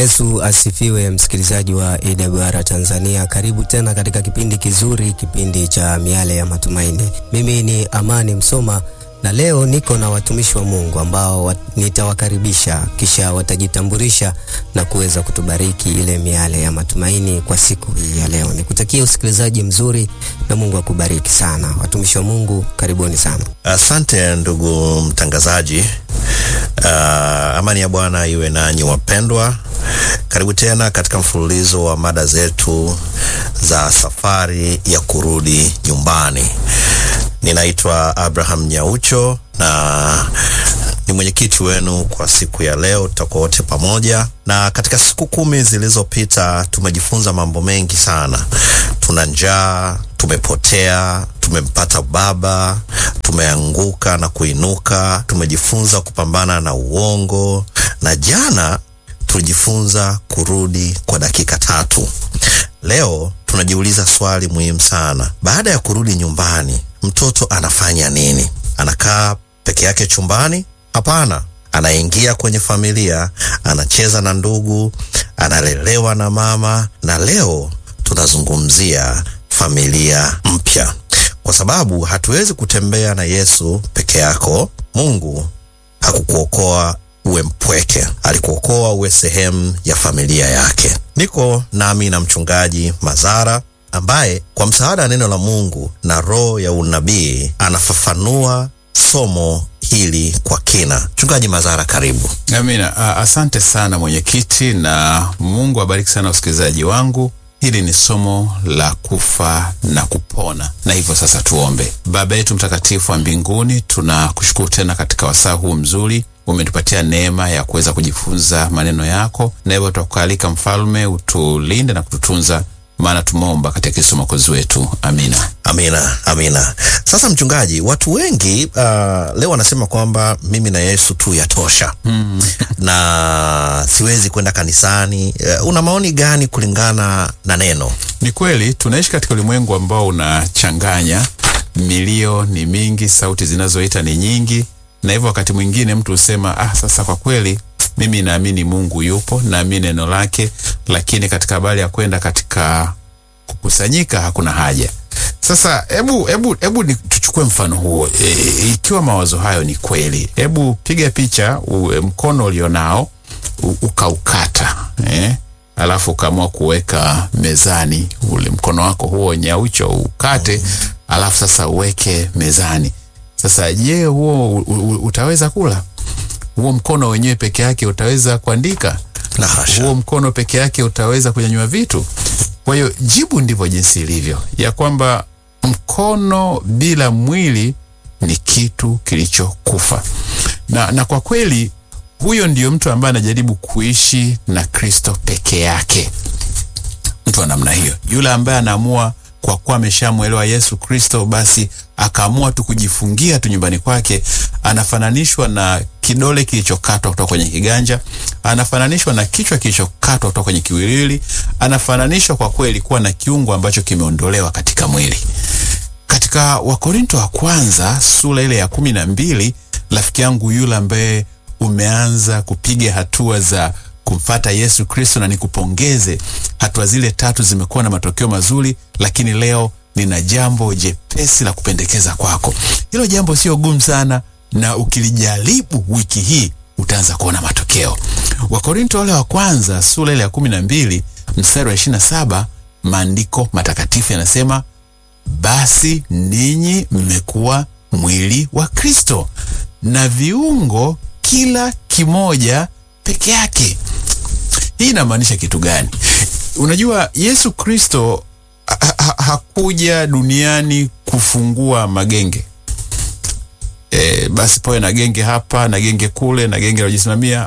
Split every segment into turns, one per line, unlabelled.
Yesu asifiwe, msikilizaji wa AWR Tanzania. Karibu tena katika kipindi kizuri, kipindi cha miale ya matumaini. Mimi ni Amani Msoma na leo niko na watumishi wa Mungu ambao wat, nitawakaribisha kisha watajitambulisha na kuweza kutubariki ile miale ya matumaini kwa siku hii ya leo. Nikutakia usikilizaji mzuri na Mungu akubariki sana. Watumishi wa Mungu, karibuni sana.
Asante ndugu mtangazaji. Uh, amani ya Bwana iwe nanyi wapendwa. Karibu tena katika mfululizo wa mada zetu za safari ya kurudi nyumbani. Ninaitwa Abraham Nyaucho na ni mwenyekiti wenu kwa siku ya leo. Tutakuwa wote pamoja, na katika siku kumi zilizopita tumejifunza mambo mengi sana. Tuna njaa, tumepotea, tumempata baba, tumeanguka na kuinuka, tumejifunza kupambana na uongo, na jana tulijifunza kurudi kwa dakika tatu. Leo tunajiuliza swali muhimu sana. Baada ya kurudi nyumbani, mtoto anafanya nini? Anakaa peke yake chumbani? Hapana, anaingia kwenye familia, anacheza na ndugu, analelewa na mama. Na leo tunazungumzia familia mpya, kwa sababu hatuwezi kutembea na Yesu peke yako. Mungu hakukuokoa uwe mpweke, alikuokoa uwe sehemu ya familia yake. Niko nami na mchungaji Mazara ambaye kwa msaada wa neno la Mungu na roho ya unabii anafafanua somo hili kwa kina. Mchungaji Mazara, karibu.
Amina. Asante sana mwenyekiti, na Mungu abariki sana usikilizaji wangu. Hili ni somo la kufa na kupona, na hivyo sasa tuombe. Baba yetu mtakatifu wa mbinguni, tunakushukuru tena katika wasaa huu mzuri umetupatia neema ya kuweza kujifunza maneno yako, na hivyo tutakualika Mfalme, utulinde na kututunza, maana tumeomba katika Kristo mwokozi wetu, amina.
Amina, amina. Sasa mchungaji, watu wengi uh, leo wanasema kwamba mimi na Yesu tu yatosha mm. na siwezi kwenda kanisani. Uh, una maoni gani kulingana na neno?
Ni kweli tunaishi katika ulimwengu ambao unachanganya, milio ni mingi, sauti zinazoita ni nyingi na hivyo wakati mwingine mtu husema ah, sasa kwa kweli mimi naamini Mungu yupo, naamini neno lake, lakini katika habari ya kwenda katika kukusanyika hakuna haja. Sasa hebu hebu hebu tuchukue mfano huo e, ikiwa mawazo hayo ni kweli, hebu piga picha u, mkono ulionao ukaukata eh? alafu ukaamua kuweka mezani ule mkono wako huo nyaucho ukate, alafu sasa uweke mezani sasa je, huo utaweza kula? Huo mkono wenyewe peke yake utaweza kuandika?
La hasha.
Huo mkono peke yake utaweza kunyanyua vitu? Kwa hiyo jibu ndivyo jinsi ilivyo, ya kwamba mkono bila mwili ni kitu kilichokufa. Na, na kwa kweli huyo ndio mtu ambaye anajaribu kuishi na Kristo peke yake, mtu wa namna hiyo, yule ambaye anaamua kwa kuwa ameshamwelewa Yesu Kristo, basi akaamua tu kujifungia tu nyumbani kwake. Anafananishwa na kidole kilichokatwa kutoka kwenye kiganja, anafananishwa na kichwa kilichokatwa kutoka kwenye kiwiliwili, anafananishwa kwa kweli kuwa na kiungo ambacho kimeondolewa katika mwili. Katika Wakorinto wa kwanza sura ile ya kumi na mbili, rafiki yangu yule ambaye umeanza kupiga hatua za kumfata Yesu Kristo, na nikupongeze. Hatua zile tatu zimekuwa na matokeo mazuri, lakini leo nina jambo jepesi la kupendekeza kwako. Hilo jambo sio gumu sana, na ukilijaribu wiki hii utaanza kuona matokeo. Wakorinto wale wa kwanza sura ile ya kumi na mbili mstari wa ishirini na saba maandiko matakatifu yanasema, basi ninyi mmekuwa mwili wa Kristo na viungo kila kimoja peke yake. Hii inamaanisha kitu gani? Unajua, Yesu Kristo ha ha hakuja duniani kufungua magenge e, basi pawe na genge hapa na genge kule na genge lajisimamia.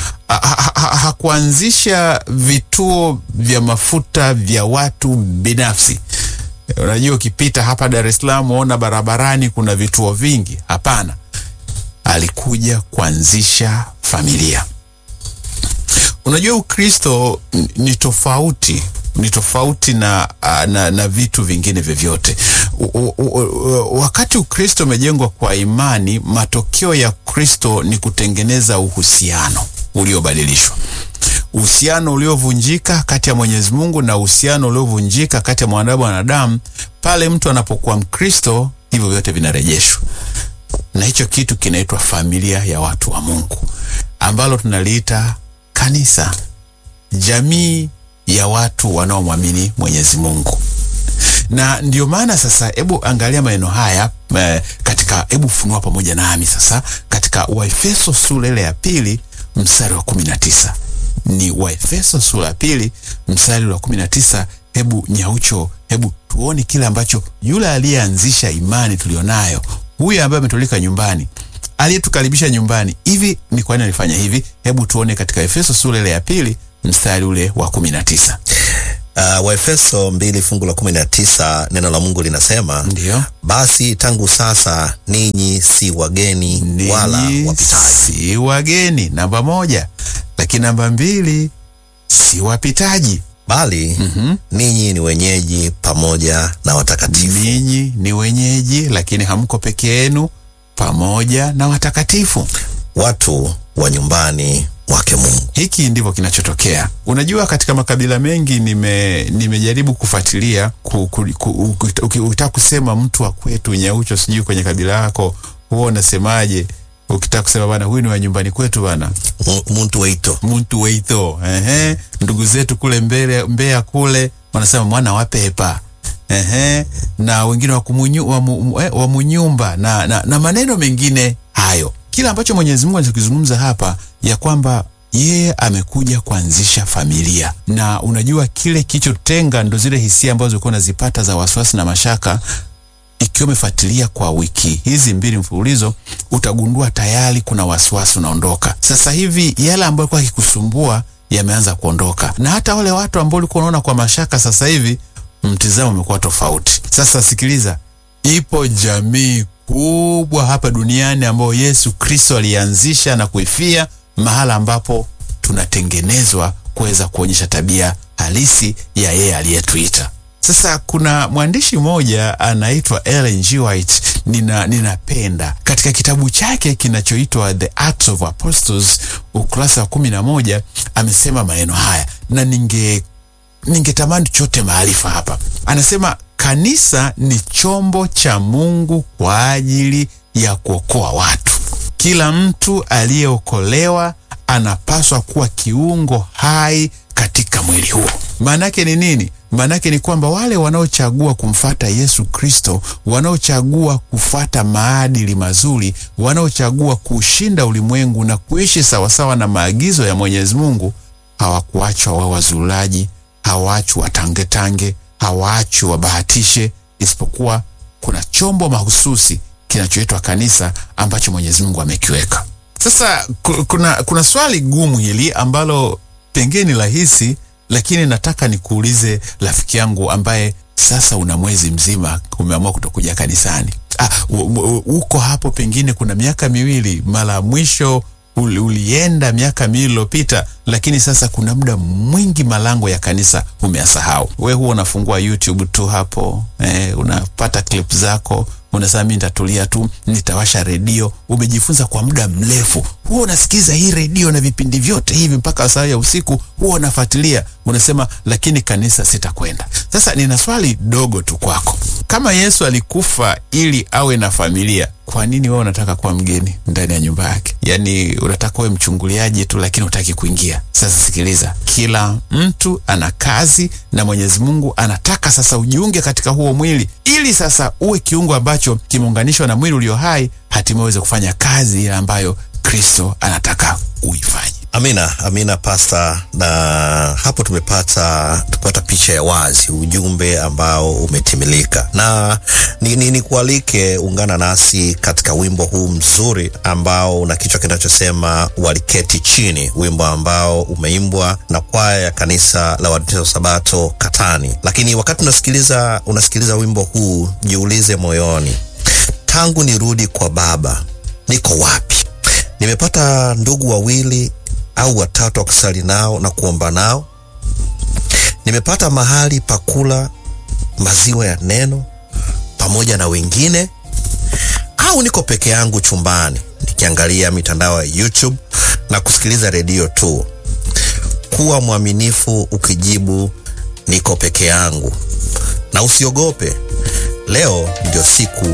Hakuanzisha ha, ha, vituo vya mafuta vya watu binafsi. E, unajua ukipita hapa Dar es Salaam uona barabarani kuna vituo vingi. Hapana, alikuja kuanzisha familia. Unajua Ukristo ni tofauti ni tofauti na, na, na vitu vingine vyovyote. Wakati Ukristo umejengwa kwa imani, matokeo ya Kristo ni kutengeneza uhusiano uliobadilishwa. uhusiano uliovunjika kati ya Mwenyezi Mungu na uhusiano uliovunjika kati ya mwanadamu na wanadamu, pale mtu anapokuwa Mkristo, hivyo vyote vinarejeshwa, na hicho kitu kinaitwa familia ya watu wa Mungu, ambalo tunaliita kanisa, jamii ya watu wanaomwamini Mwenyezi Mungu na ndio maana sasa, hebu angalia maneno haya eh, katika, hebu funua pamoja nami sasa katika Waefeso sura ile ya pili mstari wa kumi na tisa ni Waefeso sura ya pili mstari wa kumi na tisa Hebu Nyaucho, hebu tuone kile ambacho yule aliyeanzisha imani tulionayo, huyu ambaye ametulika nyumbani, aliyetukaribisha nyumbani, hivi ni kwa nini alifanya hivi? Hebu tuone katika Efeso sura ile ya pili mstari ule wa kumi na tisa.
Uh, Waefeso mbili fungu la kumi na tisa neno la Mungu linasema
Ndio.
basi tangu sasa ninyi si wageni wala
Ninyi
wapitaji,
si wageni, namba moja. Lakini namba mbili, si wapitaji,
bali ninyi ni wenyeji pamoja na watakatifu.
ninyi ni wenyeji, lakini hamko peke yenu, pamoja na watakatifu.
watu wa nyumbani mwake Mungu.
Hiki ndivyo kinachotokea. Unajua, katika makabila mengi nime nimejaribu kufuatilia ku, ku, ku, uki- uki- ukitaka kusema mtu wa kwetu Nyaucho, sijui kwenye kabila lako huwa unasemaje? Ukitaka kusema bana, huyu ni wa nyumbani kwetu bana,
Mu- muntu weito
muntu weitho. Ehe, ndugu zetu kule mbele Mbeya kule wanasema mwana wa pepa. Ehe, na wengine wa kumunyu, wa, mu, eh, wa munyumba na, na, na maneno mengine hayo. Kila ambacho Mwenyezi Mungu anachokizungumza hapa ya kwamba yeye amekuja kuanzisha familia, na unajua kile kilichotenga ndo zile hisia ambazo ulikuwa unazipata za wasiwasi na mashaka ikiwa umefuatilia kwa wiki hizi mbili mfululizo, utagundua tayari kuna wasiwasi unaondoka. Sasa hivi yale ambayo yalikuwa yakikusumbua yameanza kuondoka, na hata wale watu ambao ulikuwa unaona kwa mashaka, sasa hivi mtizamo umekuwa tofauti. Sasa sikiliza, ipo jamii kubwa hapa duniani ambayo Yesu Kristo alianzisha na kuifia, mahala ambapo tunatengenezwa kuweza kuonyesha tabia halisi ya yeye aliyetuita. Sasa kuna mwandishi mmoja anaitwa Ellen G. White, nina ninapenda katika kitabu chake kinachoitwa The Acts of Apostles ukurasa wa kumi na moja amesema maneno haya na ninge ningetamani chote maarifa hapa. Anasema kanisa ni chombo cha Mungu kwa ajili ya kuokoa watu. Kila mtu aliyeokolewa anapaswa kuwa kiungo hai katika mwili huo. Maanake ni nini? Maanake ni kwamba wale wanaochagua kumfata Yesu Kristo, wanaochagua kufuata maadili mazuri, wanaochagua kuushinda ulimwengu na kuishi sawasawa na maagizo ya Mwenyezi Mungu, hawakuachwa wa wazulaji, hawaachwi watangetange, hawaachwi wabahatishe, isipokuwa kuna chombo mahususi kinachoitwa kanisa ambacho Mwenyezi Mungu amekiweka. Sasa ku- kuna, kuna swali gumu hili ambalo pengine ni rahisi, lakini nataka nikuulize rafiki yangu ambaye sasa una mwezi mzima umeamua kutokuja kanisani. Ah, u- u- uko hapo pengine kuna miaka miwili, mara ya mwisho uli, ulienda miaka miwili iliyopita, lakini sasa kuna muda mwingi malango ya kanisa umeyasahau. We huwa unafungua YouTube tu hapo eh, unapata clip zako unasema mi nitatulia tu, nitawasha redio. Umejifunza kwa muda mrefu, huwa unasikiza hii redio na vipindi vyote hivi mpaka saa ya usiku, huwa unafuatilia, unasema lakini kanisa sitakwenda. Sasa nina swali dogo tu kwako, kama Yesu alikufa ili awe na familia, kwa nini wewe unataka kuwa mgeni ndani ya nyumba yake? Yaani unataka uwe mchunguliaji tu, lakini hutaki kuingia. Sasa sikiliza, kila mtu ana kazi na Mwenyezi Mungu anataka sasa ujiunge katika huo mwili, ili sasa uwe kiungo ambacho kimeunganishwa na mwili ulio hai, hatimaye uweze kufanya kazi ile ambayo Kristo anataka uifanye.
Amina, amina pasta. Na hapo tumepata tupata picha ya wazi, ujumbe ambao umetimilika, na ni, ni, ni kualike ungana nasi katika wimbo huu mzuri ambao una kichwa kinachosema waliketi chini, wimbo ambao umeimbwa na kwaya ya kanisa la Waadventista wa Sabato Katani. Lakini wakati unasikiliza unasikiliza wimbo huu, jiulize moyoni, tangu nirudi kwa Baba niko wapi? Nimepata ndugu wawili au watatu wa kusali nao na kuomba nao. Nimepata mahali pa kula maziwa ya neno pamoja na wengine, au niko peke yangu chumbani nikiangalia mitandao ya YouTube na kusikiliza redio tu. kuwa mwaminifu ukijibu niko peke yangu, na usiogope. Leo ndio siku